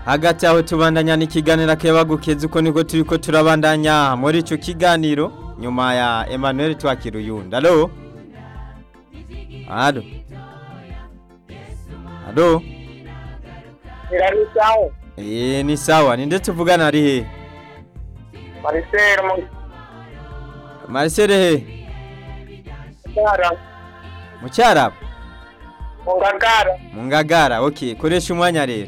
hagati aho tubandanya n'ikiganiro akebagukeza uko niko turi ko turabandanya muri icyo kiganiro nyuma ya Emmanuel twakira uyundi alo alo alo iranisaho eee ni sawa ni ndetse uvugana ari he marisere mu Marcel he ngagara mu cyarabu mu ngagara mu ngagara ok koresha umwanya rero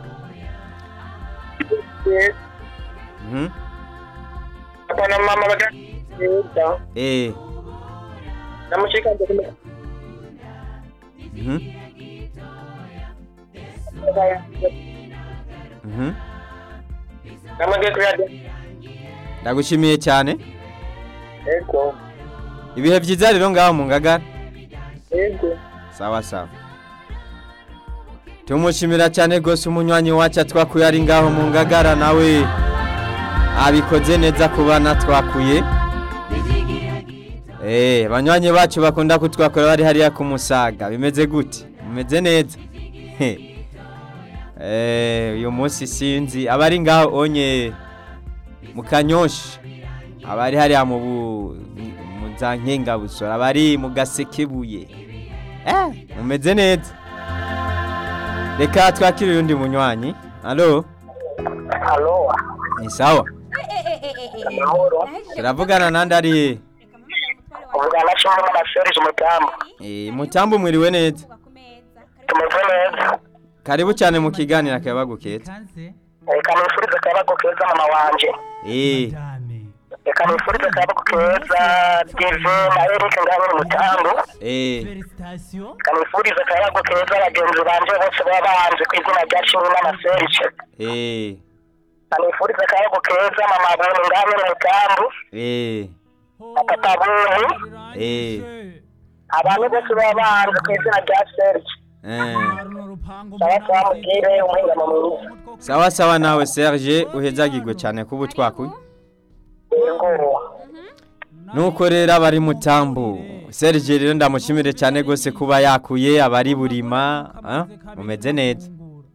Mhm. papa na mama bagenda eh namushikanje ku Mhm. Mhm. namage kuri radio ndagushimiye cyane ego ibihe byiza rero ngaho mu ngagara ego sawa sawa tumushimira cyane rwose umunywanyi wacu twakuye ari ngaho mu ngagara nawe abikoze neza ku bana twakuye Eh, banywanyi bacu bakunda kutwakora bari hariya ku musaga bimeze gute bimeze neza Eh, uyu munsi sinzi abari ngaho onye mu kanyoshi abari hariya mu bu- mu za nkengabusora abari mu gasekebuye Eh, mumeze neza reka twakire uyundi munywanyi alo alo ni sawa amahoro turavugana nandi ari he uvugana cyangwa na serge mutamu Eh, mutambu mwiriwe neza tumeze neza karibu cyane mu kiganiro akabaguketa reka nifurize akayabago keza mama wanje eh reka nifurize akayabago keza dive na eric ngabire mutambu eh reka nifurize akayabago keza bagenzi banje bose baba banze ku izina rya kimwe na serge eh reka nifurize akayabago keza mama buntu ngabire mutambu eh na papa buntu eh abantu bose baba banze ku izina rya serge eh sawa sawa mubwire umuhingamo mwiza sawa sawa nawe Serge uhezagirwe cyane kuba twakuye yego nuko rero abari mutambu Serge rero ndamushimire cyane rwose kuba yakuye abari burima ah, mumeze neza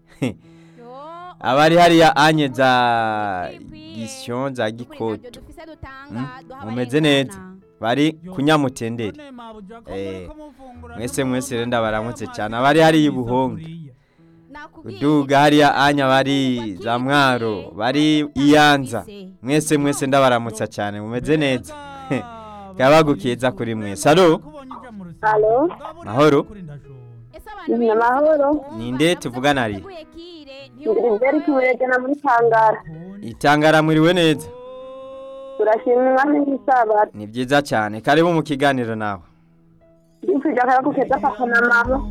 abari hariya anye za gisyon za gikoto Mm, mumeze neza bari kunyamutenderi Eh, mwese mwese rero ndabaramutse cyane abari hariya ibuhonga uduga hariya anya bari za mwaro bari iyanza mwese mwese ndabaramutsa cyane mumeze neza kabagukeza kuri mwese alo Alo, mahoro ni amahoro. ninde tuvugana ari Ngiriveri kimuregana muri Tangara. itangara mwiriwe neza Turashima umwami w'isabato. ni byiza cyane karibu mu kiganiro nawe Ndifuje akayabago keza papa na mama.